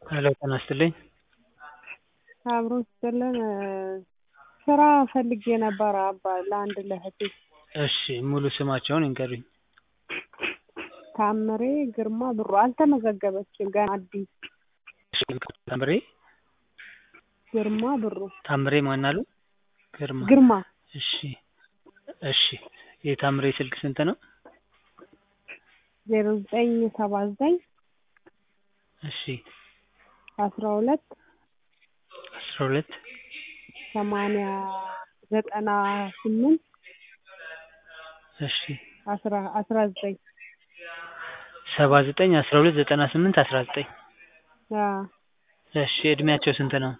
ሄሎ ጤና ይስጥልኝ። አብሮ ይስጥልን ስራ ፈልጌ ነበረ አባ ለአንድ ለእህቴ። እሺ ሙሉ ስማቸውን ይንገሩኝ? ታምሬ ግርማ ብሩ አልተመዘገበችም ገና አዲስ ታምሬ ግርማ ብሩ ታምሬ ማን አሉ? ግርማ ግርማ እሺ እሺ የታምሬ ስልክ ስንት ነው? ዜሮ ዘጠኝ ሰባ ዘጠኝ እሺ አስራ ሁለት አስራ ሁለት ሰማንያ ዘጠና ስምንት እሺ አስራ አስራ ዘጠኝ ሰባ ዘጠኝ አስራ ሁለት ዘጠና ስምንት አስራ ዘጠኝ አዎ እሺ እድሜያቸው ስንት ነው?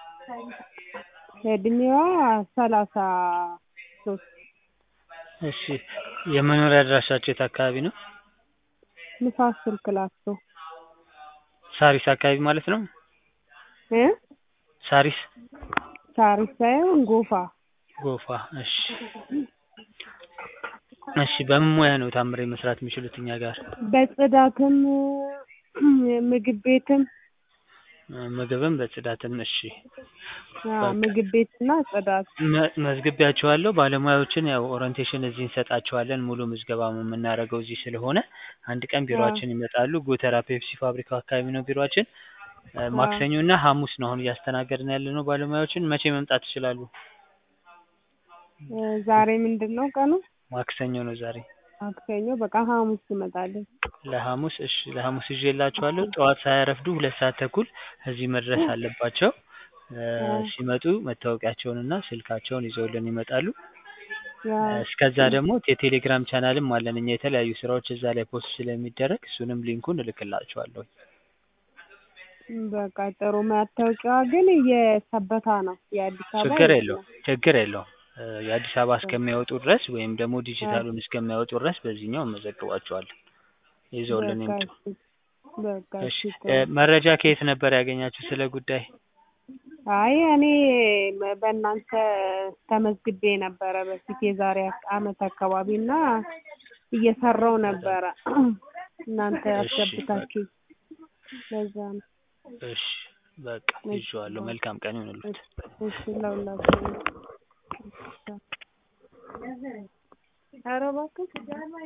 እድሜዋ ሰላሳ ሶስት እሺ የመኖሪያ አድራሻቸው የት አካባቢ ነው? ንፋስ ስልክ ላፍቶ ሳሪስ አካባቢ ማለት ነው? እ ሳሪስ ሳሪስ ሳይሆን ጎፋ ጎፋ እሺ እሺ በምን ሙያ ነው ታምሬ መስራት የሚችሉት እኛ ጋር? በጽዳትም ምግብ ቤትም ምግብም በጽዳትም እሺ አዎ ምግብ ቤትና ጽዳት መ- መዝግቤያቸዋለሁ ባለሙያዎችን ያው ኦሪንቴሽን እዚህ እንሰጣቸዋለን ሙሉ ምዝገባ የምናደርገው እዚህ ስለሆነ አንድ ቀን ቢሮአችን ይመጣሉ ጎተራ ፔፕሲ ፋብሪካው አካባቢ ነው ቢሮአችን ማክሰኞ እና ሐሙስ ነው አሁን እያስተናገድን ያለነው ባለሙያዎችን መቼ መምጣት ይችላሉ? ዛሬ ምንድን ነው ቀኑ? ማክሰኞ ነው ዛሬ ማክሰኞ በቃ ሐሙስ ትመጣለች ለሐሙስ እሺ ለሐሙስ ይዤላቸዋለሁ ጠዋት ሳያረፍዱ ሁለት ሰዓት ተኩል እዚህ መድረስ አለባቸው ሲመጡ መታወቂያቸውንና ስልካቸውን ይዘውልን ይመጣሉ እስከዛ ደግሞ የቴሌግራም ቻናልም አለን እኛ የተለያዩ ስራዎች እዛ ላይ ፖስት ስለሚደረግ እሱንም ሊንኩን እልክላችኋለሁ በቃ ጥሩ መታወቂያዋ ግን የሰበታ ነው የአዲስ አበባ ችግር የለም። የለውም ችግር የለውም የአዲስ አበባ እስከሚያወጡ ድረስ ወይም ደግሞ ዲጂታሉን እስከሚያወጡ ድረስ በዚህኛው እንመዘግባቸዋለን ይዘውልን በቃ ይምጡ እሺ በቃ እሺ እሺ እ መረጃ ከየት ነበር ያገኛችሁ ስለ ጉዳይ አይ እኔ በእናንተ ተመዝግቤ ነበረ በፊት የዛሬ አመት አካባቢ እና እየሰራው ነበረ እናንተ እሺ፣ አስገብታችሁ ለዛ ነው እሺ በቃ ይዤዋለሁ መልካም ቀን ይሁንልዎት እሺ ለሁላችሁ ኧረ እባክህ